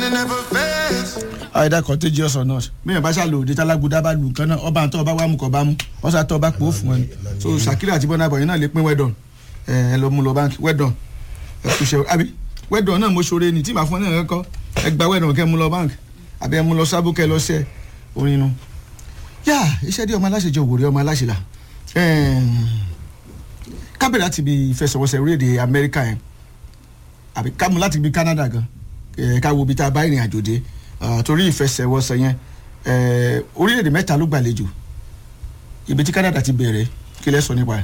it never fails. àìdá contagious or not bẹ́ẹ̀ bá ṣàlò òde tálágùdá bá lù nǹkan náà ọba àtọ́ ọba wà mú kọ́ bá mú wọ́n sá tọ́ ọba pò ó fún ẹ ni so Shakira àti Burna Boy náà lè pín wedon ẹ ẹ lọ mú lọ báńkì wedon ẹ kú ṣe àbí wedon náà mo ṣoore ni tí màá fún ẹ náà kọ́ ẹ gba wedon kẹ́ mú lọ báńkì àbí ẹ mú lọ sábó kẹ́ lọ ṣẹ́ orin nu. yá iṣẹ́ dé ọmọ aláṣẹ jẹ òwúrẹ́ ọmọ aláṣẹ là kábẹ̀rẹ̀ láti ibi ìfẹsẹ̀wọnsẹ̀ orílẹ̀-èdè Amẹ́ríkà yẹn àbí ká mú láti ibi Canada gan ẹ̀ ká wo ibi tá a bá ìrìn àjò dé Ah, torí ìfẹsẹ̀wọnsẹ̀ yẹn eh, orílẹ̀-èdè mẹ́ta ló gbàlejò ibi tí Canada ti bẹ̀rẹ̀ kí lẹ́ sọ nípa ẹ̀.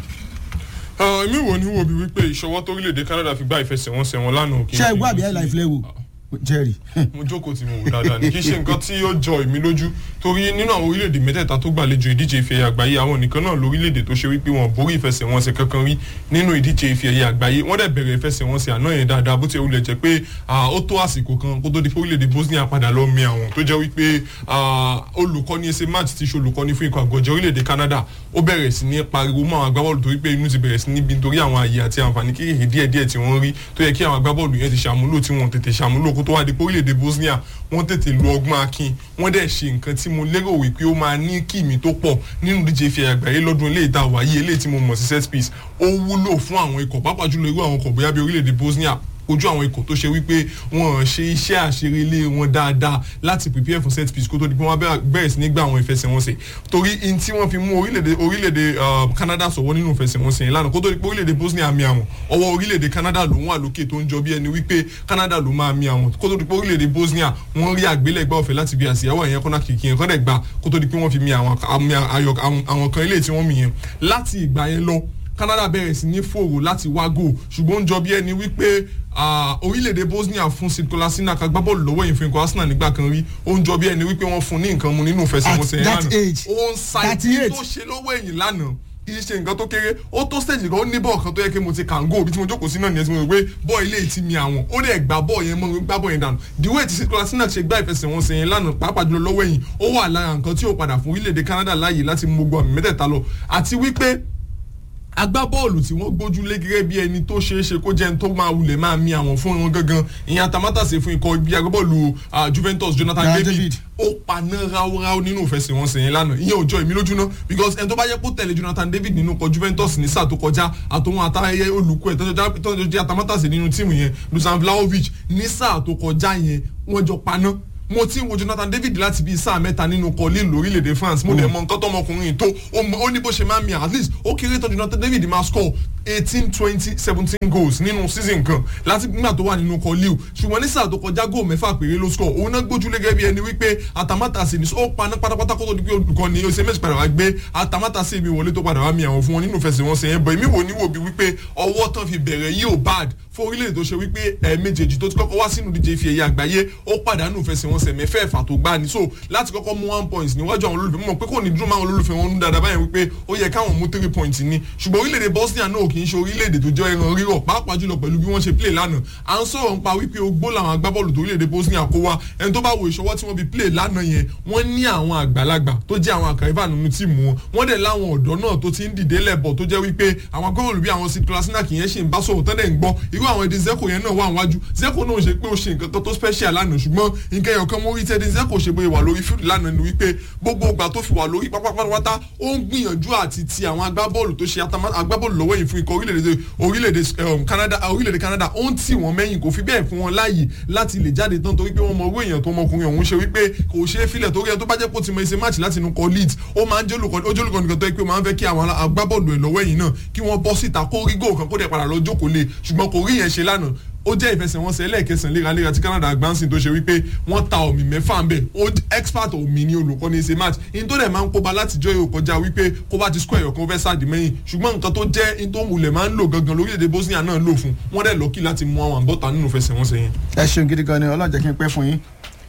èmi wò ní wo bí wípé ìṣọwọ́ torílẹ̀-èdè Canada fi gbá ìfẹsẹ̀wọnsẹ̀ wọn lánàá kì í ṣé ẹ ṣe gbọ́ àbí nǹkan ẹ̀ tí- láì filẹ̀ wò jerry. mo jókòó tí mo wò dáadáa ní kì í ṣe nǹkan tí ó jọ èmi lójú torí nínú àwọn orílẹ̀-èdè mẹ́tẹ̀ẹ̀ta tó gbàlejò ìdíje ife ẹ̀yẹ àgbáyé àwọn nìkan náà lórílẹ̀-èdè tó ṣe wípé wọn borí ìfẹsẹ̀wọnsẹ̀ kankan rí nínú ìdíje ife ẹ̀yẹ àgbáyé wọ́n dẹ̀ bẹ̀rẹ̀ ìfẹsẹ̀wọnsẹ̀ àná yẹn dáadáa bó ti wulẹ̀ jẹ́ pé ah, ó tó àsìkò kan kó tó di pé orílẹ̀-èdè Bosnia padà lọ mi àwọn tó jẹ́ wípé ah, olùkọ́ni ẹsẹ̀ match ti ṣe olùkọ́ni fún ikọ̀ àgọ́jẹ́ orílẹ̀-èdè Canada ó bẹ̀rẹ̀ sí ní pariwo mọ́ àwọn agbábọ́ọ̀lù torí pé inú ti bẹ̀rẹ̀ sí níbi nítorí àwọn àyè àti àǹfààní kékeré díẹ̀díẹ̀ tí wọ́n rí tó yẹ kí àwọn agbábọ́ọ̀lù yẹn ti ṣàmúlò tí wọ́n tètè ṣàmúlò kó tó wá di pé orílẹ̀-èdè Bosnia wọ́n tètè lo ọgbọ́n akin wọ́n dẹ̀ ṣe nǹkan tí mo lérò wípé ó máa ní kìmí tó pọ̀ nínú ìdíje ife àgbáyé lọ́dún eléyìí tá a wà yìí eléyìí tí mo mọ̀ sí set piece ó wúlò fún àwọn ikọ̀ pàápàá jùlọ irú àwọn ikọ̀ bóyá bí orílẹ̀-èdè Bosnia ojú àwọn ikọ̀ tó ṣe wípé wọ́n ṣe iṣẹ́ àṣerélé wọn dáadáa láti prepare for set piece kó tó di pé wọ́n bẹ̀rẹ̀- bẹ̀rẹ̀ sí ní gbà àwọn ìfẹsẹ̀wọnsẹ̀ torí in tí wọ́n fi mú orílẹ̀-èdè orílẹ̀-èdè uh, Canada sọ̀wọ́ nínú ìfẹsẹ̀wọnsẹ̀ yẹn lánàá kó tó di pé orílẹ̀-èdè Bosnia mi àwọn ọwọ́ orílẹ̀-èdè Canada ló ń wà lókè tó ń jọ bí ẹni wípé Canada ló máa mi àwọn kó tó di pé orílẹ̀-èdè Bosnia wọ́n rí àgbélẹ̀gbá ọ̀fẹ́ láti bí àsìyáwó yẹn kọ́nà kìkì yẹn kọ́ dẹ̀ gbà kó tó di pé wọ́n fi mi àwọn àmì ayọ̀- àwọn àwọn kan ilé tí wọ́n mi yẹn láti ìgbà yẹn lọ Canada bẹ̀rẹ̀ sí ní fòrò láti wá gò ṣùgbọ́n ó ń jọ bí ẹni wípé ah, orílẹ̀-èdè Bosnia fún Sid Kolasinac agbábọ́ọ̀lù lọ́wọ́ yìí fún ikọ̀ Arsenal nígbà kan rí ó ń jọ bí ẹni wípé wọ́n fún ní nǹkan mu nínú ìfẹsẹ̀wọnsẹ̀ At yẹn that lánàá age, ó ń sa ibi 38. tó ṣe lọ́wọ́ ẹ̀yìn lánàá kì í ṣe nǹkan tó kéré ó tó stage kan ó ní bọ́ọ̀ kan tó yẹ kí mo ti kàngó bí tí mo jókòó sí náà nìyẹn tí mo rò pé bọ́ọ̀ ilé ti mi àwọn ó dẹ̀ gbá bọ́ọ̀ yẹn mọ́ gbá bọ́ọ̀ yẹn dànù the way ti Sid Kolasinac ṣe gbá ìfẹsẹ̀wọnsẹ̀ yẹn lánàá pàápàá jùlọ lọ́wọ́ ẹ̀yìn ó wà lára nǹkan tí ó padà fún orílẹ̀-èdè Canada láàyè láti mú gbogbo àmì mẹ́tẹ̀ẹ̀ta lọ àti wípé agbábọ́ọ̀lù tí wọ́n gbójúlé gẹ́gẹ́ bí ẹni tó ṣeé ṣe kó jẹ́ ẹni tó máa wulẹ̀ máa mi àwọn fún wọn gangan ìyẹn atamátàsé fún ikọ̀ ibi agbábọ́ọ̀lù ah, Juventus Jonathan Jonathan David David. ó paná ráúráú nínú ìfẹsẹ̀wọnsẹ̀ yẹn lánàá ìyẹn ò jọ èmi lójú ná because ẹni tó bá yẹ kó tẹ̀lé Jonathan David nínú ikọ̀ Juventus ní sáà tó kọjá àtòwọn àtàyẹ olùkọ́ ẹ̀ tọ́jọ́ jẹ́ atamátàsé nínú tíìmù yẹn Dusan Vlahovic ní sáà tó kọjá yẹn wọ́n jọ paná mo ti ń wo Jonathan David láti bíi sáà mẹ́ta nínú kọ́lé lórílẹ̀‐èdè France mo dẹ̀ mọ nǹkan tọmọkùnrin yìí tó ó mọ- ó ní bó ṣe máa ń mi at least ó kéré tán Jonathan David máa score eighteen twenty seventeen goals nínú season kan láti nígbà tó wà nínú kọ́lé o ṣùgbọ́n ní sáà tó kọjá góò mẹ́fà péré ló score òun náà gbójúlé gẹ́gẹ́ bí ẹni wípé atamátàsí ni ó paná pátápátá kó tó di pé olùkọ́ ni ose méjì padà wá gbé atamátàsí mi wọlé tó padà wá mi àwọn fún wọn nínú ìfẹsẹ̀wọnsẹ̀ yẹn bọ̀ èmi wò ní wò bí wípé ọwọ́ tán fi bẹ̀rẹ̀ yìí ò bad fún orílẹ̀-èdè tó ṣe wípé ẹ̀ẹ̀mejèèjì tó ti kọ́kọ́ wá sínú díje ife ẹ̀yẹ àgbáyé ó pàdánù ìfẹsẹ̀wọnsẹ̀ mẹ́fẹ̀ẹ̀fà tó gbá ni so láti kọ́kọ́ mú one point níwájú àwọn olólùfẹ́ mọ̀ pé kò ní dúró máa olólùfẹ́ wọn nú dáadáa báyẹn wípé ó yẹ káwọn mú three points ni ṣùgbọ́n orílẹ̀-èdè Bosnia náà kì í ṣe orílẹ̀-èdè tó jẹ́ ẹran rírọ̀ pàápàá jùlọ pẹ̀lú bí wọ́n ṣe play lánàá à ń sọ̀rọ̀ nípa wípé ogbó làwọn agbábọ́ọ̀lù tó orílẹ̀-èdè Bosnia kó wá ẹni tó bá wo ìṣọwọ́ tí wọ́n fi play lánàá yẹn wọ́n ní àwọn àgbàlagbà tó jẹ́ àwọn àkàrẹ́fà nínú tíìmù wọn wọ́n dẹ̀ láwọn ọ̀dọ́ náà tó ti ń dìde lẹ́bọ̀ tó jẹ́ wípé àwọn agbábọ́ọ̀lù bí àwọn Sid Kolasinac yẹn ṣì ń bá sọ̀rọ̀ tán dẹ̀ ń gbọ́ irú àwọn èdè Zeko yẹn náà wà wájú Zeko náà ṣe pé ó ṣe nǹkan kan tó special lánàá ṣùgbọ́n nǹkan ẹ̀yọ̀ kan mọ́ orí tẹ́lẹ̀ Zeko ṣe bóyá wà lórí fíìlì lánàá ni wípé gbogbo ìgbà tó fi wà lórí pátápátá ó ń gbìyànjú àti ti àwọn agbábọ́ọ̀lù tó ṣe atama- agbábọ́ọ̀lù lọ́wọ́ yìí fún ikọ̀ orílẹ̀-èdè orílẹ̀-èdè um, Canada orílẹ̀-èdè Canada ó ń tì wọ́n mẹ́yìn kò fi bẹ́ẹ̀ fún wọn láàyè láti lè jáde tán torí pé wọ́n mọ owó èèyàn tó ọmọkùnrin ọ̀hún ṣe wípé kò ṣe é filẹ̀ torí ẹ tó bá jẹ́ pé ó ti mọ ẹsẹ̀ máàcì láti inú kọ Leeds ó máa ń jẹ́ olùkọ́ ó jẹ́ olùkọ́ nìkan tó yẹ pé ó máa ń fẹ́ kí àwọn agbábọ́ọ̀lù ẹ̀ lọ́wọ́ ẹ̀yìn náà kí wọ́n bọ́ síta kó rí góò kan kó dẹ̀ padà lọ jókòó lé ṣùgbọ́n kò rí yẹn ṣe lánàá ó jẹ́ ìfẹsẹ̀wọnsẹ̀ ẹlẹ́ẹ̀kẹsàn léraléra tí Canada gbáǹsìn tó ṣe wípé wọ́n ta omi mẹ́fà ń bẹ̀ ó expert omi ní olùkọ́ ní ṣe match in tó dẹ̀ máa ń kóba látijọ́ yóò kọjá wípé kó bá ti score ẹ̀yọ̀ kan fẹ́ sáàdì mẹ́yìn ṣùgbọ́n nǹkan tó jẹ́ in tó wulẹ̀ máa ń lò gangan lórílẹ̀‐èdè Bosnia náà lò fún wọ́n dẹ̀ lọ́kì láti mú àwọn àbọ̀tà nínú ìfẹsẹ̀wọnsẹ̀ yẹn. ẹ ṣeun gidi gan ni Ọlọ́run jẹ́ kí n pẹ́ fún yín.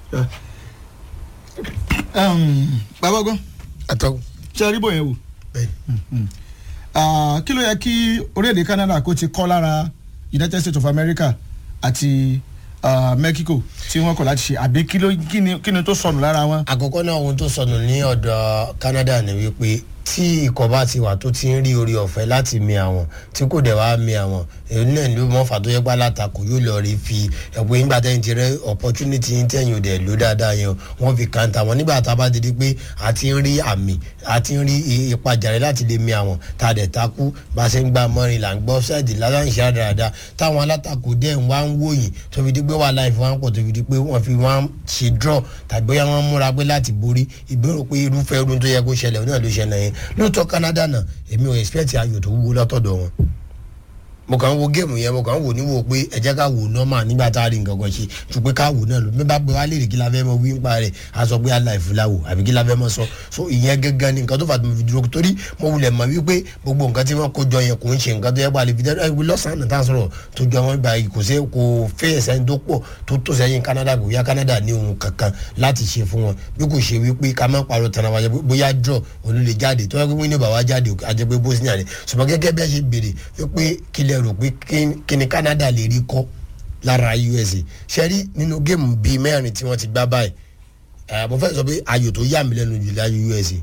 bàbá ọgbọ́n àtọ́kùn ṣe rí bòyẹn wò bẹ́ẹ̀ Ah, kí ló yẹ kí orílẹ̀-èdè Canada kó ti kọ́ lára United States of America àti ah, Mexico tí wọ́n kọ̀ láti ṣe àbí kí ló kí ni kí ni tó sọnù lára wọn. àkọ́kọ́ náà ohun tó sọnù ní ọ̀dọ̀ Canada ni wípé tí ikọ̀ bá ti wà tó ti ń rí orí ọ̀fẹ́ láti mi àwọn tí kò dẹ̀ wá mi àwọn èyí náà ló mọ̀ fà tó yẹ pé alátakò yóò lọ rí fi ẹ̀pọ̀ nígbà tẹ́yìn ti rẹ opportunity yín tẹ́yìn ò dẹ̀ ló dáadáa yẹn wọ́n fi kàńtà wọn nígbà tá a bá dédé pé a ti ń rí àmì a ti ń rí ipa jàre láti lè mi àwọn tá a dẹ̀ takú bá a ṣe ń gbà mọ́rin là ń gbọ́ ṣáàdì láláǹṣe àdáradá táwọn alátakò dẹ̀ ń wá ń wòyìn tó fi di pé wàhálà ìfowópamọ́ pọ̀ tó fi di pé wọ́n fi wọ́n ṣe draw tàbí bóyá wọ́n múra pé láti borí ìbéèrè pé irúfẹ́ irun tó yẹ kó ṣẹlẹ̀ náà ló ṣẹlẹ̀ yẹn lóòótọ́ Canada náà èmi ò expect ayò tó wúwo látọ̀dọ̀ wọn mo kàn ń wo géèmù yẹn mo kàn ń wò níwò pé ẹ jẹ́ ká wò nọ́mà nígbà tá a rí nǹkan kan ṣe ju pé ká wò náà lọ bí bá gbé wá léèrè kí la fẹ́ mọ wí ń pa rẹ̀ a sọ pé aláìfù la wò àbí kí la fẹ́ mọ sọ so ìyẹn gẹ́gẹ́ ni nǹkan tó fà tó mo fi dúró torí mo wulẹ̀ mọ̀ wípé gbogbo nǹkan tí wọ́n kó jọ yẹn kò ń ṣe nǹkan tó yẹ pa lè fi dẹ́rẹ́ ìwé lọ́sàn-án tá a sọ̀rọ̀ tó jọ wọn gbà kò sí kò fẹ́ ẹ̀sẹ̀ tó pọ̀ tó tó sẹ́yìn Canada kò yá Canada ní ohun kankan láti ṣe fún wọn bí kò ṣe wípé ká má parọ́ tana wájú bóyá draw òun lè jáde tó yẹ kó wíní bàbá jáde àjẹ pé Bosnia ni ṣùgbọ́n gẹ́gẹ́ bí a ṣe béèrè wípé kílẹ̀ rò pé kí ni Canada lè rí kọ́ lára USA ṣe rí nínú géèmù bíi mẹ́rin tí wọ́n ti gbá báyìí mo fẹ́ sọ pé ayò tó yà mí lẹ́nu jù láyé USA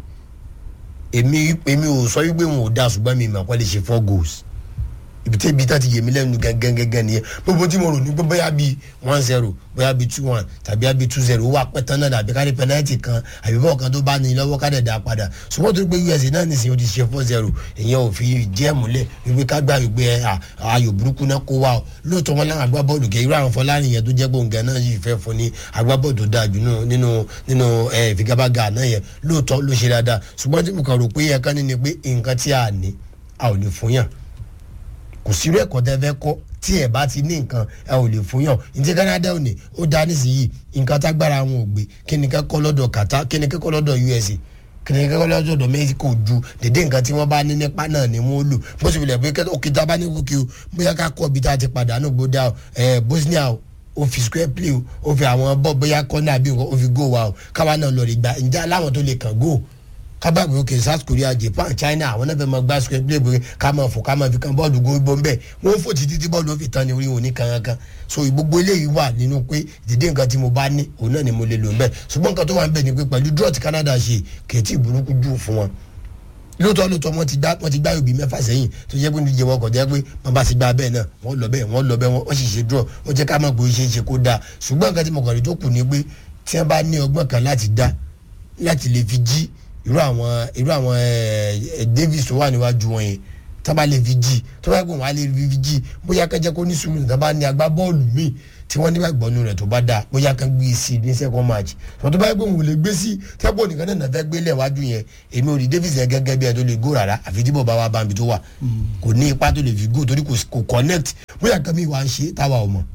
èmi èmi ò sọ wípé wọn ò da ṣùgbọ́n mi ìmọ̀ pẹ́lẹ́ ṣe four goals ibi tí ibi tá ti yé mi lẹ́nu gangan gangan nìyẹn gbogbo tí mo rò ní pé bóyá bíi one zero bóyá bíi two one tàbí bíi two zero ó wà pẹ́tàn náà àbí kárí pẹ́nẹ́tì kan àbí bọ́ọ̀ kan tó bá ní lọ́wọ́ ká dẹ̀ dá padà ṣùgbọ́n tó gbé USA náà nìsín ó ti ṣe four zero ìyẹn ò fi jẹ́ múlẹ̀ wípé ká gbà wípé ayò burúkú náà kó wa o lóòótọ́ wọn láwọn agbábọ́ọ̀lù kẹ́ irú àwọn Fọlárin yẹn tó jẹ́ gbòǹgà náà yìí fẹ́ fún ní agbábọ́ọ̀lù tó dáa jù nínú nínú ìfigagbága náà yẹn lóòótọ́ ló ṣe dáadáa ṣùgbọ́n tí mo kàn rò pé yẹn kan ní ni pé nǹkan tí a ní a ò lè fún yàn kò sí irú ẹ̀kọ́ tẹ́ fẹ́ kọ́ tí ẹ̀ bá ti ní nǹkan ẹ ò lè fún yàn ǹjẹ́ Canada ò ní ó dá nísìnyí nǹkan tágbára wọn ò gbé kí ni kẹ́kọ́ lọ́dọ̀ Qatar kí ni kẹ́kọ́ lọ́dọ̀ USA kí ni kẹ́kọ́ lọ́dọ̀ Mexico ju dédé nǹkan tí wọ́n bá ní nípa náà ni wọ́n lò bó sì wulẹ̀ pé òkè tá a bá ní kókè o bóyá ká kọ́ ibi tá a ti pàdánù gbódà ẹ̀ Bosnia o fi square play o o fi àwọn bọ́ bóyá kọ́nà àbí o fi go wa o káwa náà lọ rí gbà ǹjẹ́ aláwọn tó lè kàn go kábàgbé òkè south korea japan china àwọn náà fẹ́ máa gbá square play bóyá ká máa fò ká máa fi kan bọ́ọ̀lù gbogbo ń bẹ̀ wọ́n fò títí tí bọ́ọ̀lù ó fi tán ní orí òní kankan so gbogbo eléyìí wà nínú pé ìdílé nǹkan tí mo bá ní òun náà ni mo lè lò ń bẹ̀ ṣùgbọ́n nǹkan tó wà ń bẹ̀ ni pé pẹ̀lú draw ti canada ṣe kèétí burúkú jù fún wọn lóòótọ́ lóòótọ́ wọ́n ti gbá wọ́n ti gbá òbí mẹ́fà sẹ́yìn tó jẹ́ pé níjẹ́ wọkọ̀ jẹ́ pé wọ́n bá ti gbá bẹ́ẹ̀ náà wọ́n lọ bẹ́ẹ̀ wọ́n lọ bẹ́ẹ̀ wọ́n sì ṣe draw ó jẹ́ ká mọ̀ pé ó ṣe é ṣe kó dáa ṣùgbọ́n nǹkan tí mo kàn rí tó kù ni pé tí wọ́n bá ní ọgbọ́n kan láti dá láti lè fi jí irú àwọn irú àwọn ẹ Davis tó wà níwájú wọn yẹn tó bá lè fi jí tó bá gbọ́n wà lè fi jí bóyá kẹjẹ kó ní sùúrù tó bá ní agbá bọ́ọ̀lù míì tí wọ́n nígbà gbọ́nú rẹ̀ tó bá dáa bóyá kan gbé sí ní second match tó bá gbọ́n wò lè gbé sí tẹ́pọ̀ nìkan náà fẹ́ gbé lẹ́wájú yẹn èmi ò rí Davis yẹn gẹ́gẹ́ bí ẹ tó lè gó rárá àfi tí bọ̀bá wa bá mi tó wà kò ní ipa tó lè fi gó torí kò connect bóyá kan mi wà ń ṣe táwa ò mọ̀.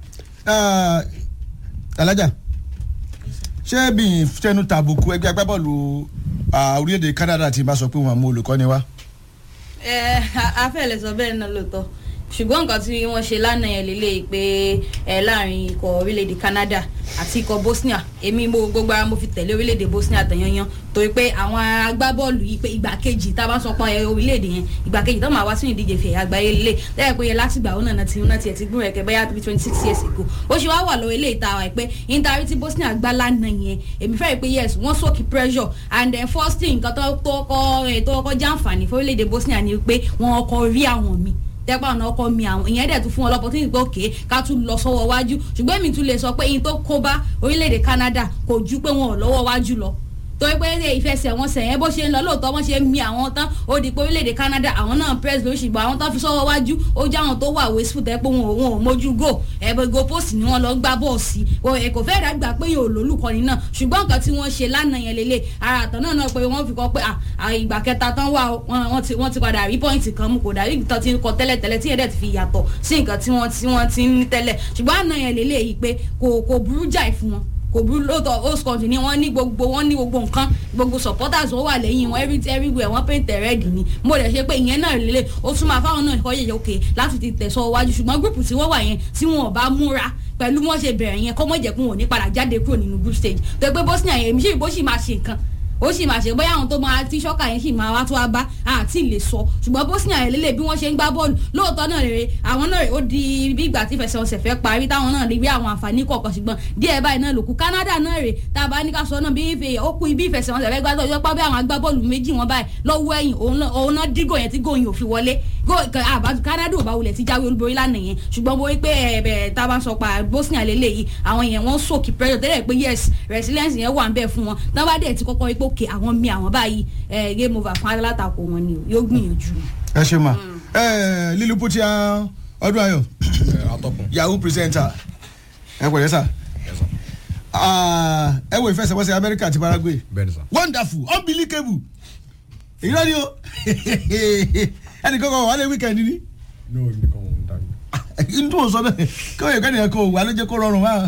alájà ṣé bí fẹnu tàbùkù ẹgbẹ́ agbábọ́ọ̀lù orílẹ̀-èdè Canada ti bá sọ pé wọn mú olùkọ́ni wá. ẹ afẹ́lẹ̀ sọ bẹ́ẹ̀ náà lóòótọ́ ṣùgbọ́n nǹkan tí wọ́n ṣe lánàá yẹn lélẹ̀ pé ẹ láàrin ikọ̀ orílẹ̀-èdè Canada àti ikọ̀ Bosnia èmi mo gbogbo ara mo fi tẹ̀lé orílẹ̀-èdè Bosnia tẹ̀yányán torí pé àwọn agbábọ́ọ̀lù yìí pé ìgbà kejì tá a bá sọ pé orílẹ̀-èdè yẹn ìgbà kejì tó máa wá sínú ìdíje fẹ̀yà àgbáyé lélẹ̀ lẹ́yìn pé yẹn láti gbà ó nàá ti náà tiẹ̀ ti gbúrò ẹ̀kẹ́ bẹ́yà bíi twenty six years ago ó ṣe wá wà lọ́wọ́ ilé ìta wa pé intari tí Bosnia gbá lánàá yẹn èmi fẹ́ rí pé yes wọ́n sókè pressure and then first thing nǹkan tó kọ́ tó kọ́ jàǹfààní fún orílẹ̀-èdè Bosnia ni pé wọ́n kọ́ rí àwọn mi tẹ́pọ̀ ọ̀nà ọkọ mi àwọn ìyẹn dẹ̀ tún fún wọn lọ́pọ̀ tí ìgbà òkè ká tún lọ sọ́wọ́ wájú ṣùgbọ́n èmi tún lè sọ pé ìyẹn tó kó bá orílẹ̀-èdè Canada kò ju pé wọn ò lọ́wọ́ wájú lọ torí pé ìfẹsẹ̀wọnsẹ̀ yẹn bó ṣe ń lọ lóòótọ́ wọ́n ṣe ń mi àwọn tán ó di pé orílẹ̀-èdè Canada àwọn náà press lórí ṣùgbọ́n àwọn tán fi sọ́wọ́ wájú ó jẹ́ àwọn tó wà wasteful tẹ́ pé wọn ò wọn ò mójú go ẹ̀bẹ̀ go post ni wọ́n lọ gbá bọ́ọ̀sì ẹ̀ kò fẹ́ẹ́ dàgbà pé yóò lólùkọ́ni náà ṣùgbọ́n nǹkan tí wọ́n ṣe lánàá yẹn lélẹ̀ ara àtàn náà náà pé wọ́n fi kọ́ pé ìgbà kẹta tán wà wọ́n ti padà rí pọ́ìntì kan mú kò dàbí ìtàn tí kọ tẹ́lẹ̀tẹ́lẹ̀ tí yẹn dẹ̀ ti fi yàtọ̀ sí nǹkan tí wọ́n ti ń ní tẹ́lẹ̀ ṣùgbọ́n àná yẹn lélẹ̀ yìí pé kò burú jáì fún wọn kò burú lóòótọ́ host country ni wọ́n ní gbogbo wọ́n ní gbogbo nǹkan gbogbo supporters wọ́n wà lẹ́yìn wọn every everywhere wọ́n paint red ni mo dẹ̀ ṣe pé ìyẹn náà lélẹ̀ ó tún máa fáwọn náà kọ́ yẹ̀yẹ̀ òkè láti ti tẹ̀sọ́ wájú ṣùgbọ́n gúrùpù tí wọ́n wà yẹn tí wọn ò bá múra pẹ̀lú wọ́n ṣe bẹ̀rẹ̀ yẹn kọ́ mọ̀ jẹ́ pé wọn ò ní padà jáde kúrò nínú group stage tó pé Bosnia yẹn èmi ṣe ìbò sì máa ṣe nǹkan ó sì máa ṣe bóyá àwọn tó máa tí ṣọ́kà yẹn sì máa wá tó wá bá àti lè sọ ṣùgbọ́n bosnia yẹn lélẹ̀ bí wọ́n ṣe ń gbá bọ́ọ̀lù lóòótọ́ náà rèé àwọn náà rèé ó di bí ìgbà tí ìfẹsẹ̀wọnsẹ̀ fẹ́ parí táwọn náà rí bí àwọn àǹfààní kọ̀ọ̀kan ṣùgbọ́n díẹ̀ báyìí náà lòkù canada náà rèé tá a bá ní ká sọ náà bí ife ó kú ibi ìfẹsẹ̀wọnsẹ̀ fẹ́ gbá tọ́jú pá bí àwọn agbábọ́ọ̀lù méjì wọn báyìí lọ́wọ́ ẹ̀yìn òun náà- òun náà dígò yẹn tí gòyìn ò fi wọlé Gó- ka- àbá- canada ò bá wulẹ̀ ti jáwé olúborí lánàá yẹn ṣùgbọ́n mo rí pé ẹ̀ẹ́dẹ̀ tá a bá ń sọ pa bosnia lélẹ́yìí àwọn yẹn wọ́n sòkì pressure tẹ́lẹ̀ pé yes resilience yẹn wà ń bẹ̀ fún wọn tán bá dẹ̀ ti kọ́kọ́ rí pé òkè àwọn mi àwọn báyìí ẹ̀ game over fún alátakò wọn ni o yóò gbìyànjú. ẹ ṣe mà ẹ lílu putia ọdún ayọ atọ́kùn yahoo presenter ẹ pẹ̀lẹ́ sà Ah, ẹ wo ìfẹsẹ̀wọnsẹ̀ amẹ́ríkà àti paraguay bẹ́ẹ̀ ni sà. wonderful unbelievable èyí lọ́ni o ẹnì kankan wà lé weekend ni ní òun nìkan òun dàgbé. n tó sọ bẹ́ẹ̀ kí wọ́n yẹ kẹ́ni ẹ̀kọ́ wà ló jẹ́ kó rọrùn wá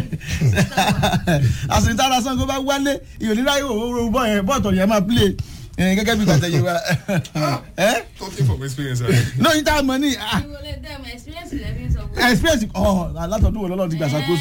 àsìntara sango bá wálé ìyònírà yóò wọ́n bọ́ yẹn bọ́ọ̀tọ̀ yẹn máa play eh, gẹ́gẹ́ bí gbàtẹ́yẹ wa ẹ́ talking from experience. right? no yín tá a mọ̀ ní ah, experience ọ̀ látọ̀dún wo lọ́lọ́ ti gbà ṣàkóso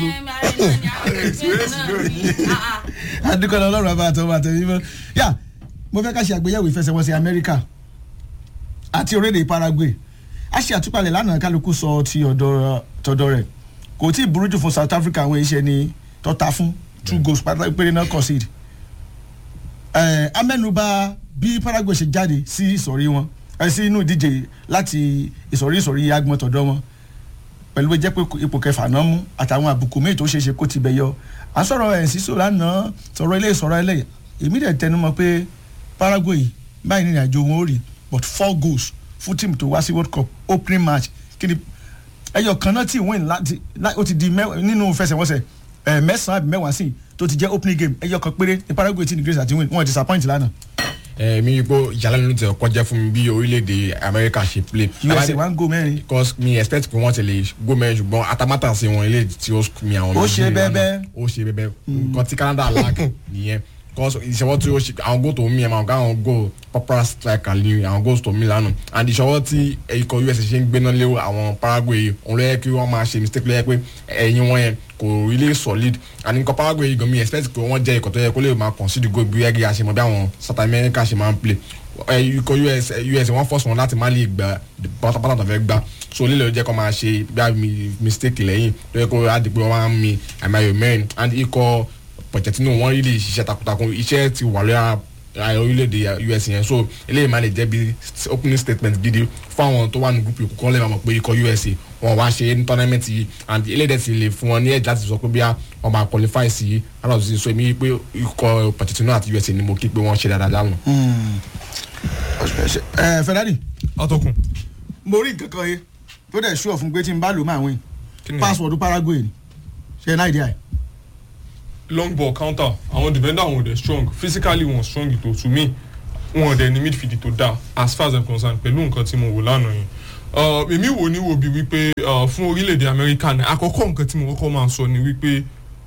adúgbò ọlọ́run àbá àtọwọ́ àtẹ̀yìn mọ́ yà mo fẹ́ ká ṣe àgbéyẹ̀wò ìfẹsẹ̀wọnsẹ̀ amẹ́ríkà àti orílẹ̀-èdè paraguay a ṣe àtúpalẹ̀ lánàá kálukú sọ ti ọ̀dọ̀ tọ̀dọ̀ rẹ̀ kò tí ì burú jù fún south africa àwọn iṣẹ́ ni tọ́ta fún two goals pátá péré náà concede ẹ̀ amẹ́nuba bí paraguay ṣe jáde sí ìsọ̀rí wọn ẹ̀ sí inú ìdíje láti ìsọ̀rí ìsọ̀rí agbọ̀n tọ̀dọ̀ wọn pẹ̀lú bó jẹ́ pé ipò kẹfà náà mú àtàwọn àbùkù míì tó ṣeé ṣe kó ti bẹ̀ yọ à ń sọ̀rọ̀ ẹ̀ sísò lánàá sọ̀rọ̀ ilé sọ̀rọ̀ ilé èmi dẹ̀ tẹnu mọ́ pé paraguay báyìí ní ìrìnàjò wọn ò rí but four goals fún tíìmù tó wá sí world cup opening match kí ni ẹyọ kan náà tí win láti lá- ó ti di mẹ́wàá nínú fẹsẹ̀wọnsẹ̀ ẹ̀ mẹ́sàn-án àbí mẹ́wàá sí tó ti jẹ́ opening game ẹyọ kan péré ní paraguay tí ní grace àti win wọn disappoint lánàá mi gbọ́ ìyàlẹ́nu tẹ̀ kọjá fún mi bí orílẹ̀-èdè amẹ́ríkà ṣe play. usa one goal mẹ́rin because mi expect pé wọ́n ti lè go mẹ́rin ṣùgbọ́n atamátà sí wọn ilé tí ó mi àwọn Ó méjì ṣe lánàá. bẹ́bẹ́. ó ṣe bẹ́bẹ́ nǹkan tí canada lack nìyẹn because ìṣọwọ́ tí ó ṣe àwọn goal tó mí ẹ̀ máa ká àwọn goal proper striker ní àwọn goals tó mí lánàá and ìṣọwọ́ tí ikọ̀ us ṣe ń gbéná lé àwọn paraguay yìí òun ló yẹ kí wọ́n máa ṣe mistake ló yẹ pé ẹ̀yìn wọn yẹn kò really solid and nǹkan paraguay yìí gan mi expect pé wọ́n jẹ́ ikọ̀ tó yẹ kó lè máa concede goal bí ẹgbẹ́ àṣemọ̀ bí àwọn south america ṣe máa ń play ẹ, ikọ̀ us us wọ́n force wọn láti má lè gba pátápátá tó fẹ́ gbá so lílẹ̀ ló jẹ́ kó máa ṣe bí a mi mistake lẹ́yìn tó yẹ kó a di pé wọ́n máa ń mi àmàyò mẹ́rin and ikọ̀ pọ̀jẹ̀tínú wọ́n rí lè ṣiṣẹ́ takuntakun iṣẹ́ ti wà lórí ara orílẹ̀-èdè us yẹn so eléyìí máa lè jẹ́ bí opening statement gidi fún àwọn tó wà ní group ìkókó lè máa mọ̀ pé ikọ̀ us wọn wá ṣe ní tournament yìí and eléyìí dẹ̀ ti lè fún wọn ní edge láti sọ pé bí wọ́n máa qualify sí aláwọ̀ sí so èmi pé ikọ̀ pọ̀jẹ̀tínú àti us ni mo kí pé wọ́n ṣe dáadáa lánàá. ẹ ferrari atọ́kùn mo rí nǹkan kan yé tó dẹ̀ ṣú ọ̀fun pé tí n bá lò máa win kí ni password paraguay ni ṣe náà ìdí àì. long ball counter àwọn defender wọn dey strong physically wọn strong tó to me wọn dẹ̀ ní midfield tó dáa as far as i'm concerned pẹ̀lú nǹkan tí mo wò lánàá yẹn Uh, èmi wò ní wo bí wípé uh, fún orílẹ̀-èdè amẹ́ríkà náà àkọ́kọ́ nǹkan tí mo kọ́kọ́ máa sọ ni wípé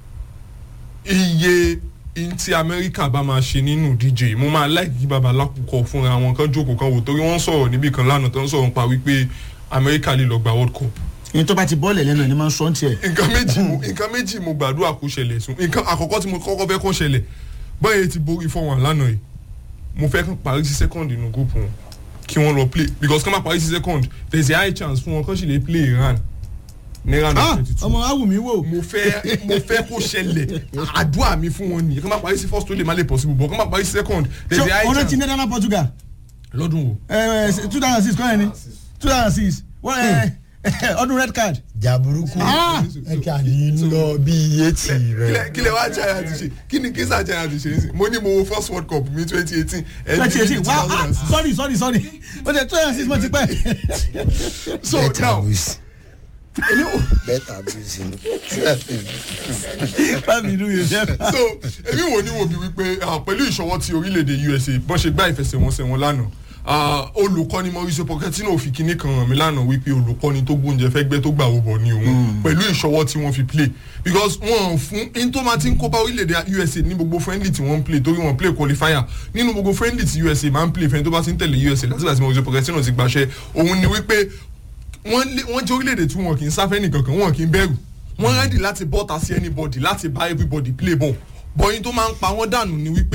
iye in tí amẹ́ríkà bá máa ṣe nínú díje mo máa láì kí baba lákòókò fúnra wọn kan jókòó kan wò torí wọ́n sọ̀rọ̀ níbì kan lánàá tó ń sọ̀rọ̀ pa wípé amẹ́ríkà lè lọ gba world cup ní tó bá ti bọ́ọ̀lẹ̀ lẹ́nu ẹ̀ ní máa ń sọ ọ́n tiẹ̀. nǹkan méjì mo nǹkan méjì mo gbàdúrà kó ṣẹlẹ̀ sùn nǹkan àkọ́kọ́ tí mo kọ́kọ́ fẹ́ kó ṣẹlẹ̀ báyìí ti borí four one lánàá yìí mo fẹ́ kán parí sí second nínú group wọn kí wọ́n lọ play because kán má parí sí second there is a high chance fún wọn kán sì lè play Iran ní round of Ah, twenty two ọmọ awùmí wò. mo fẹ́ mo fẹ́ kó ṣẹlẹ̀ àdúrà mi fún wọn nìyẹn kán má parí sí first tó lè má lè possible but kán má parí sí second there is a ṣé high ọ̀rẹ́ ti chance netherlands portugal lọ́dún wo two thousand six kọ́ni two thousand six ọdún red card. jà burúkú Ah! ẹ kà ní lọ bí iye tì kílẹ̀ rẹ. kílẹ̀ wá jaya ti ṣe kí ni kí sá jaya ti ṣe é sìn mo ní mo wo first world cup mi twenty eighteen twenty eighteen wow ah sorry sorry sorry o de two thousand six mo ti pẹ́. so bẹ́ẹ̀ now tàbí bẹ́ẹ̀ tàbí bámi inú yóò jẹ́. so èmi wò ní wo bí wípé ah, pẹ̀lú ìṣọwọ́ ti orílẹ̀-èdè usa bọ́n ṣe gbá ìfẹsẹ̀wọnsẹ̀ wọn lánàá ah, olùkọ́ni mauricio pochettino fi kinní kan hàn mí lánàá wípé olùkọ́ni tó gbóúnjẹ fẹ́ gbẹ́ tó gbà wò bọ̀ ni òun pẹ̀lú ìṣọwọ́ tí wọ́n fi play because wọ́n fún in tó máa ti ń kópa orílẹ̀-èdè usa ní gbogbo friendly tí wọ́n ń play torí wọ́n play qualifier nínú gbogbo friendly tí usa máa ń play fẹ́ni tó bá ti ń tẹ̀lé usa láti láti mauricio pochettino ti gbàṣẹ òun ni wípé wọ́n lé- wọ́n jẹ́ orílẹ̀-èdè tí wọn kì í sáfẹ́ nìkankan wọn kì í bẹ̀rù wọ́n rẹ́dì láti bọ́ta sí anybody láti bá everybody play ball bọ́yìn tó máa ń pa wọ́n dànù ni wípé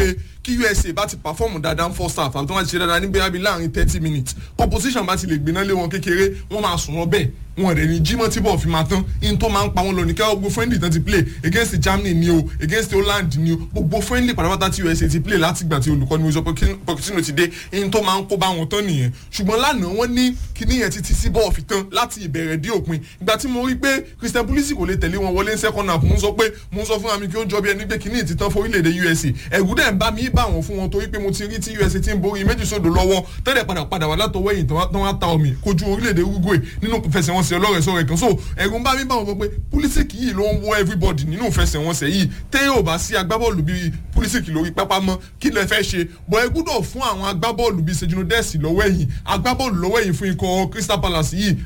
kí usa bá ti perform dáadáa first half àbí tó máa ti ṣe dáadáa ní bóyá bíi láàrin thirty minutes composition bá ti lè gbiná lé wọn kékeré wọ́n máa sùn wọn bẹ́ẹ̀ wọn rẹ̀ ní jimoh tí bọ́ọ̀ fi máa tán in tó máa ń pa wọn lọ ní kẹ́ gbogbo friendly tán ti play against germany ni o against holland ni o gbogbo friendly pátápátá tí usa ti play láti gbà tí olùkọ́ni wíṣọ pochettino ti dé in tó máa ń kó bá wọn tán nìyẹn ṣùgbọ́n lánàá wọ́n ní kíní yẹn títí sí bọ́ọ̀ fi tán láti ìbẹ̀rẹ̀ dé òpin ìgbà tí mo rí pé christian pulisic kò lè tẹ̀lé wọn wọlé ní second half mo ń sọ pé mo ń sọ fún mi kí ó jọ bí ẹni pé kíní ti tán fún orílẹ̀-èdè usa ẹ̀rù dẹ̀ ń bá mi bá wọn fún wọn torí pé mo ti rí tí usa ti ń borí méjì sódò lọ́wọ́ tẹ́lẹ̀ padà padà wà látọwọ́ ẹ̀yìn tán wá ta omi kojú orílẹ̀-èdè uruguay nínú fẹsẹ̀wọnsẹ̀ ọlọ́rẹ̀ sọ̀rọ̀ kan so ẹ̀rù ń bá mi bá wọn pé pulisic yìí ló ń wọ everybody nínú fẹsẹ̀wọnsẹ̀ yìí tẹ́ ò bá sí agbábọ́ọ̀lù bíi pulisic lórí pápá mọ́ kí lẹ fẹ́ ṣe bọ́ ẹ gbúdọ̀ fún àwọn agbábọ́ọ̀lù bíi sejino dẹ́sì lọ́wọ́ ẹ̀yìn agbábọ́ọ̀lù lọ́wọ́ ẹ̀yìn fún ikọ̀ crystal palace yìí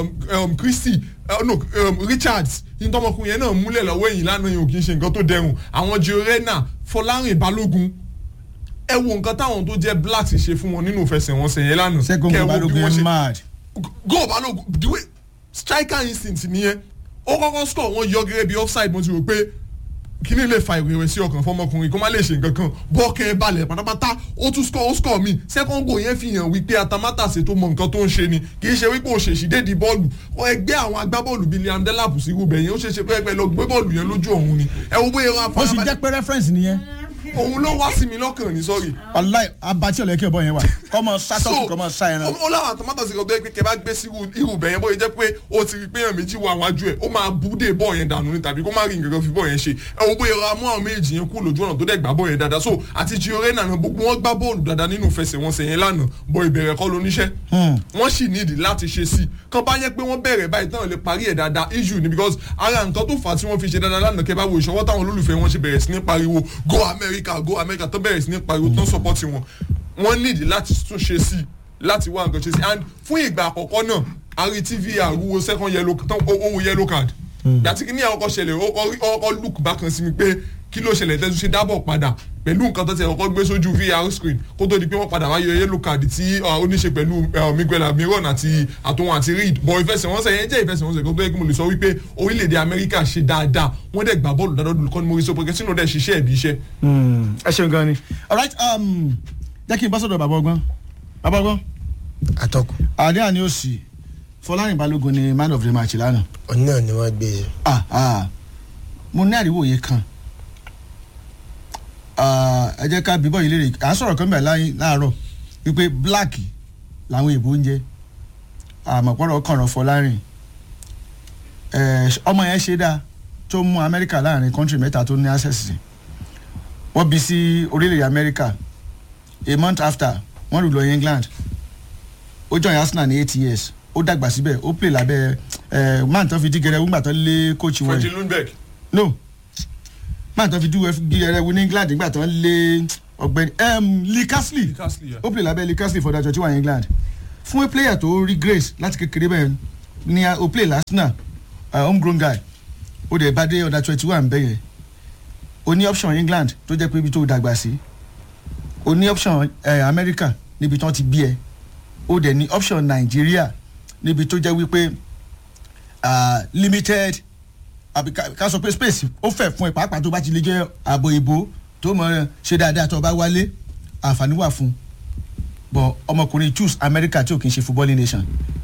christy uh, no um, richards yìí tọmọkùnrin yẹn náà múlẹ̀ lọ́wọ́ ẹ̀yìn lánàá yìí ò kì í ṣe nǹkan tó dẹrùn àwọn jorena fọlárin balógun ẹ wo nǹkan táwọn tó jẹ́ black ṣe fún wọn nínú ìfẹsẹ̀wọnsẹ̀ yẹn lánàá sẹ́gun kẹ́ ẹ wo bí balógun wọ́n yẹn ṣe mad. go balógun the way striker instinct nìyẹn ó kọ́kọ́ score wọn yọ gẹ́gẹ́ bí offside mo ti rò pé kíní lè fa ìrẹ̀wẹ̀sì ọkàn fọmọkùnrin kó má lè ṣe nǹkan kan bọ́ọ̀kẹ́ balẹ̀ pátápátá ó tún score ó score mi second goal yẹn fi hàn wípé atamátàsé tó mọ nǹkan tó ń ṣe ni kì í ṣe wípé òṣèṣì dédi bọ́ọ̀lù ó ẹgbẹ́ àwọn agbábọ́ọ̀lù bíi liam delap sí irúbẹ̀ yẹn ó ṣeé ṣe pé ẹgbẹ́ lọ gbé bọ́ọ̀lù yẹn lójú ọ̀hún ni ẹ wo bóyá wọn ó sì afárá jẹ́ pé reference nìyẹn òun ló wá sí mi lọ́kàn ní sọ́ọ̀rì wàláì abatí ọ̀lẹ́kẹ́ ọ̀bọ yẹn wà kọ́mọ sátọ́sì kọ́mọ sá ẹran. ó láwọn àtọmọ́tò sí ọgbẹ́ pé kẹ bá gbé sí irú bẹ̀ yẹn bóyá jẹ́ pé ó ti rí pé èèyàn méjì wà wájú ẹ̀ ó máa bú dé bọ́ọ̀ yẹn dànù ni tàbí kó má rí nǹkan kan fi bọ́ọ̀ yẹn ṣe ẹ wo bóyá ra mú àwọn méjì yẹn kú lójú ọ̀nà tó dẹ̀ gbá bọ́ọ̀ yẹn dáadáa so àti Gio nànà gbogbo wọn gbá bọ́ọ̀lù dáadáa nínú ìfẹsẹ̀wọnsẹ̀ yẹn lánàá bọ ìbẹ̀rẹ̀ kọ́ lóníṣẹ́ wọ́n sì nídìí láti ṣe sí kan bá yẹ pé wọ́n bẹ̀rẹ̀ báyìí tán lè parí ẹ̀ dáadáa issue ni because ara nǹkan tó fà á tí wọ́n fi ṣe dáadáa lánàá kẹ́ bá wo ìṣọwọ́ táwọn olólùfẹ́ wọn ṣe bẹ̀rẹ̀ sí ní pariwo go America go America tó bẹ̀rẹ̀ sí ní pariwo tán support wọn wọ́n nídìí láti tún ṣe sí láti wá nǹkan ṣe sí and fún ìgbà àkọ́kọ́ náà ari tvr wo second yellow tán owó yellow card gbàtí kí ní àwọn ọkọ̀ ṣẹlẹ̀ ọkọ̀ look bákan sí mi pé kí ló ṣẹlẹ̀ tẹ́tù ṣe dábọ̀ padà pẹ̀lú nǹkan tó ti ọkọ̀ gbé sójú vr screen kó tó di pé wọ́n padà wá yọ yellow card tí ó ní ṣe pẹ̀lú miguel amiron àti àtòwọn àti reed bọ̀ ìfẹsẹ̀wọnsẹ̀ yẹn jẹ́ ìfẹsẹ̀wọnsẹ̀ kan tó yẹ kí mo lè sọ wípé orílẹ̀-èdè amẹ́ríkà ṣe dáadáa wọ́n dẹ̀ gbà bọ́ọ̀lù dáadáa olùkọ́ni Mauricio Pochettino dẹ̀ ṣiṣẹ́ ẹ̀bí iṣẹ́. ẹ ṣeun gan ni alright um, jẹ́ kí n bá sọ̀dọ̀ bàbá ọgbọ́n bàbá ọgbọ́n atọ́kùn àdé àní òsì fọlárin balógun ni man of the match lánàá ọ̀nà náà ni wọ́n gbé e. ah ah mo ní àríwòye kan Ah, ẹ jẹ́ ká bíbọ̀ yìí léèrè à ń sọ̀rọ̀ kan bẹ̀ láyé- láàárọ̀ wípé black làwọn èèbó ń jẹ́ àmọ̀pọ̀rọ̀ kànràn fọlárin Eh, ọmọ yẹn ṣe dáa tó mú amẹ́ríkà láàrin kọ́ńtì mẹ́ta tó ní access sí wọ́n bí sí orílẹ̀-èdè amẹ́ríkà a month after wọ́n lù lọ england ó join arsenal ní eight years ó dàgbà síbẹ̀ ó play lábẹ́ ẹ̀ máa tán fi dígẹrẹ wúgbà tán lé coach wọ̀nyí freddy lundberg no máa tán fi dúró dígẹrẹ wú ní england nígbà tán lé ọ̀gbẹ́ni um, lee casley Castley, yeah. ó play lábẹ́ lee casley for that twenty one england fún a player tó rí grace láti kékeré bẹ́ẹ̀ ni a- ó play l'arsenal uh, homegrown guy ó dẹ̀ bá dé under twenty one bẹ́ẹ̀ yẹn ó ní option england tó jẹ́ pé ibi tó dàgbà sí ó ní option eh, america níbi tí wọ́n ti bí ẹ ó dẹ̀ ní option nàìjíríà níbi tó jẹ́ wípé ah, limited àbí ká ká sọ pé space ó fẹ̀ fún ẹ pàápàá tó bá ti lè jẹ́ ààbò ìbò tó mọ̀ ẹ́ ṣe dáadáa tó o bá wálé àǹfààní wà fún un bọ̀ ọmọkùnrin choose america tí ò kì í ṣe footballing nation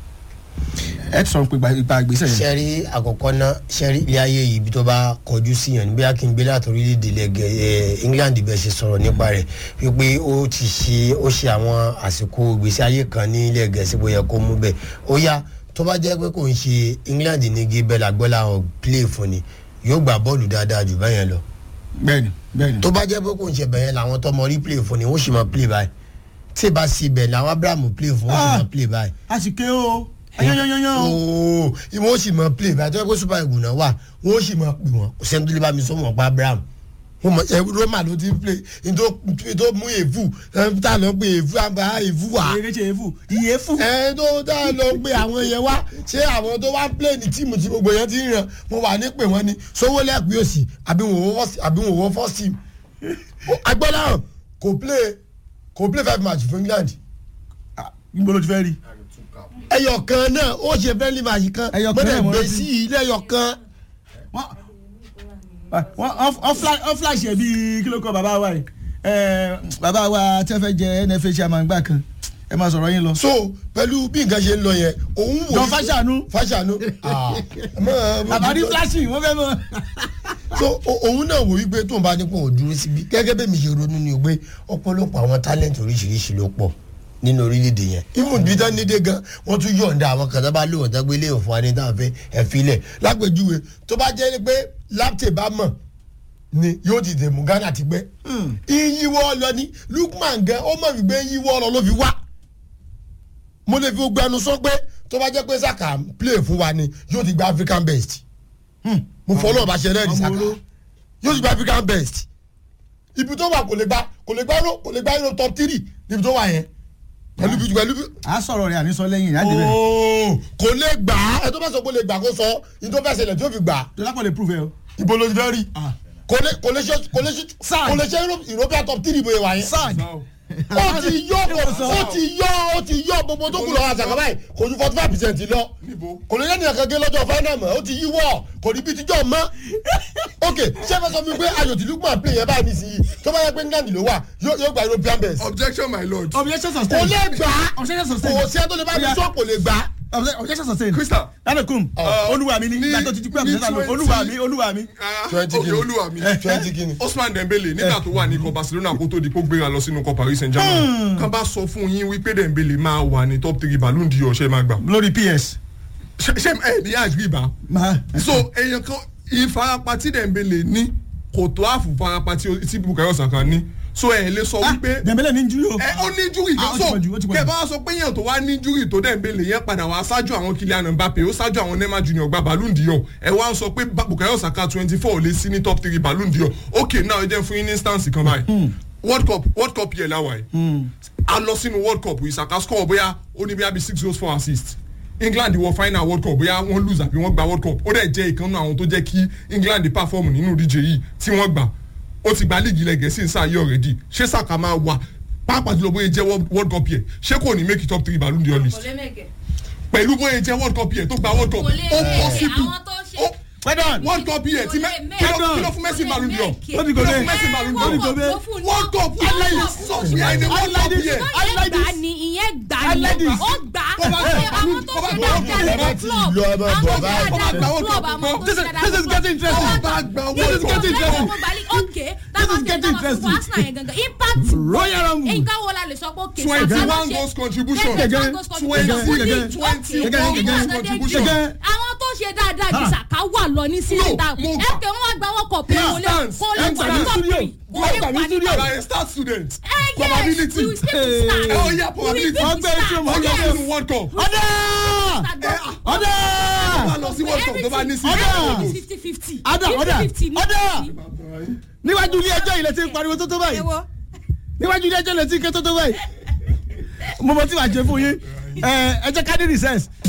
ẹ ti sọ pé ìgbà- ìgbà ìgbésẹ̀ yẹn. sẹ́rí àkọ́kọ́ náà sẹ́rí ilé ayé yìí ibi tó bá kọjú sí yàn níbi akin gbé láti orílẹ̀-èdè lẹ́gẹ̀ ẹ̀ England bẹ́ẹ̀ ṣe sọ̀rọ̀ nípa rẹ̀ wípé ó ti ṣe ó ṣe àwọn àsìkò ìgbésí ayé kan ní ilẹ̀ gẹ̀ẹ́sì bóyá kó mú bẹ́ẹ̀ ó yá tó bá jẹ́ pé kò ń ṣe England ní gébẹ́lá gbọ́lá àwọn play fún ni yóò gbà bọ́ọ̀lù dáadáa jù báyẹn lọ bẹ́ẹ̀ni bẹ́ẹ̀ni. tó bá jẹ́ pé kò ń ṣe bẹ̀yẹn làwọn tó mọ rí play fún ni wọ́n sì mọ play báyìí tí ì bá sí ibẹ̀ làwọn Abraham play fún wọ́n sì mọ play báyìí a sì ké o ayányányányán o. ooo ìwọ ó sì mọ play báyìí tó yẹ kó super eagles náà wà wọn ó sì mọ pè wọn kò sẹ́ni tó lè bá mi sọ wọn pa Abraham wọn mọ ẹ Roma ló ti ń play nítorí tó mú èéfù ẹ tá a lọ pé èéfù àgbà èéfù wà ìrèké efu iye efu. ẹ tó tá a lọ pé àwọn yẹn wá ṣé àwọn tó wá ń play ní tíìmù tí gbogbo yẹn ti ń ràn mo wà ní pè wọ́n ni sówó lẹ́pẹ́ òsì àbí wọn wọ́n first team agbọ́dọ̀ kò play kò play five match fún England níbo ló ti fẹ́ rí. ẹyọ kan náà ó ṣe friendly match kan Ẹyọ kan mọ́tẹ̀ náà mo gbé rántí. sí ilé ẹyọ kan wọ́n wọ́n ọ flash ẹ̀ bíi kí ló kọ́ bàbá wa yìí ẹ, bàbá wa tí wọ́n fẹ́ jẹ nfa chairman gbà kan ẹ máa sọ̀rọ̀ yín lọ. so pẹ̀lú bí nǹkan ṣe ń lọ yẹn òun wò John Fashanu. Fashanu ah, mọ- àbárí fúláṣì wọ́n fẹ́ mọ̀. so o- òun náà wò wípé tóun bá ní kó o dúró síbi gẹ́gẹ́ bẹ́ẹ̀ mi ṣe ronú ni o pé ọ̀pọ̀lọpọ̀ àwọn talent oríṣiríṣi ló pọ̀ nínú orílẹ̀-èdè yẹn even bí tán nídé gan wọ́n tún yọ̀ǹda àwọn kan tó bá lóun tó gbé léèfún wa ní táwọn fẹ́ ẹ̀ filẹ̀ lápèjúwe tó bá jẹ́ pé láptè bá mọ̀ ni yóò ti dè mú Ghana ti gbẹ́ iyíwọ́ lọ ní Lukman gan ó mọ̀ wípé iyíwọ́ lọ ló fi wá mo lè fi gbogbo ẹnu sọ pé tó bá jẹ́ pé Saka ń play fún wa ni yóò ti gba African best mo fọ́ náà bá ṣe rẹ́ẹ̀dì Saka yóò ti gba African best ibi tó wà kò lè gba kò lè gba euro kò lè gba euro top three níbi tó wà yẹn pẹ̀lú bí pẹ̀lú bí a sọ̀rọ̀ rẹ̀ àníṣọ lẹ́yìn ìyá débẹ̀. ooo kò lè gbà á ẹ tó bá sọ pé lè gbà kó sọ ní tó fẹ́ ṣẹlẹ̀ tí ó fi gbà á dọ́lápọ̀ lè prove ẹ o. ibo ló ti fẹ́ rí Ah. kò lè kò lè ṣe kò lè ṣe Sáà. kò lè ṣe Euro- European top three bóyá wà yẹn sag ó ti yọ ó ti yọ ó ti yọ gbogbo tó kù lọ àṣàkà báyìí kò ju forty five percent lọ Níbo? kò lè lẹ́nu ẹ̀kan gé lọ́jọ́ final mọ́ ó ti yíwọ́ kò ní bí tíjọ́ mọ́ ok ṣé fẹ́ sọ fún mi pé ayò tí Lukman play yẹn báyìí nísìnyí tó bá yẹ pé England ló wà yóò yóò gba European best objection my lord. objection kò sustained. lè gbà á objection sustained. kò sí ẹ tó lè bá mi sọ kò lè gbà á Obje- objection sustained. Crystal. lánàkùn Uh, olúwa mi ní ní- ìgbà tó ti di pé ní àbúrò lọ 20 olúwa mi olúwa mi. Ah, Twenty ok guinea. olúwa mi. twenty guinea. Osman Dembele nígbà tó wà ní ikọ̀ Barcelona kó tó di kó gbéra lọ sínú ikọ̀ Paris Saint-Germain kan bá sọ fún yín wípé Dembele máa wà ní top three Ballon d'Or ṣe máa gbà lórí ps. ṣe ṣe ẹ ní àgbì bá máa. so èèyàn kan ìfarapa tí Dembele ní kò tó àfù farapa tí tí Bukayo Saka ní so ẹ lè sọ wípé dẹ̀mbẹ́lẹ̀ ní júlí o. ẹ ó ní júrì Ah, ó kan ti so pọ̀ jù, ó ti pọ̀ jù. kẹ bá sọ pé yẹn tó wá ní júrì tó Dembele yẹn padà wá ṣáájú àwọn Kylian Mbappe ó ṣáájú àwọn Neymar Junior gba Ballon d'Or ẹ wá ń sọ pé Ba- Bukayo Saka twenty four lè sí ní top three Ballon d'Or ok now ẹ jẹ́ fún yín ní instance kan báyìí World Cup World Cup yẹn láwa yìí a lọ sínú World Cup Saka score bóyá ó ní bóyá bí six goals four assists England wọ final World Cup bóyá wọ́n lose àbí wọ́n gba World Cup ó dẹ̀ jẹ́ ìkànnì àwọn tó jẹ́ kí England perform nínú ìdíje yìí tí wọ́n gbà ó ti gba líìgì ilẹ̀ gẹ̀ẹ́sì ń sáà yẹ already ṣé Saka máa wà pàápàá jùlọ bóyá jẹ́ World- World Cup yẹ ṣé kò ní make it top three Ballon d'Or kò list lè mẹ́kẹ̀. pẹ̀lú bóyá jẹ́ World Cup yẹ tó gba World Cup kò lè ó mẹ́kẹ̀ possible àwọn tó ṣe. ó well done. World Cup yẹ tí mẹ́ kí ló kí ló fún Messi Ballon d'Or Ó ti kí ló gòbè. fún Messi Ballon Ó ti d'Or gòbè. World Cup highlight so behind the World Cup yẹ I like ìyẹn gbà this. ni ìyẹn gbà I ni like this. ó gbà Kó bá ṣe gbà àwọn tó kó bá ṣe gbà dáadáa ẹ bá ní ti club lọ, ẹ bá àwọn bọ̀ tó ṣe báyìí. Kó bá dáadáa gbà ní World club Cup àwọn tó This ṣe is- dáadáa this is getting interesting. Kó bá gbà This is World Cup getting interesting. okay This is getting interesting. impact Royal Rumble. nǹkan wo la lè sọ pé okay twenty Saka ló one ṣe- goals contribution Gẹ́gẹ́ Gẹ́gẹ́. goals twenty contribution. Gẹ́gẹ́. twenty Okay. one Gẹ́gẹ́. goals Gẹ́gẹ́. contribution Gẹ́gẹ́. àwọn tó ṣe dáadáa ju Saka wà lọ ní sí No, ìta mo gbà. ẹ̀kẹ́ wọn wá gba wọ́n kọ̀ pé He kò lè stands. kò lè Ẹ wà gbà ní mí top studio. three kò lè Ẹ gbà mí wà ní studio. top na a start student Eh, yes, probability we will still be stars. ẹ ó yá probability We will Wọ́n gbé be tí mo stars. ó yá Yes. nínú World Cup ọ̀dà ọ̀dà wà lọ sí World Cup tó bá ní sí Ọ̀dà. goals fifty fifty. ọ̀dà ọ̀dà fifty ní ọ̀dà fifty. níwájú ilé ẹjọ́ ilẹ̀ tí ń pariwo tó tó báyìí níwájú ilé ẹjọ́ ilẹ̀ tí ń ké tó tó báyìí mo mọ tí wàá jẹ fún yín ẹ ẹ jẹ́ ká ní recess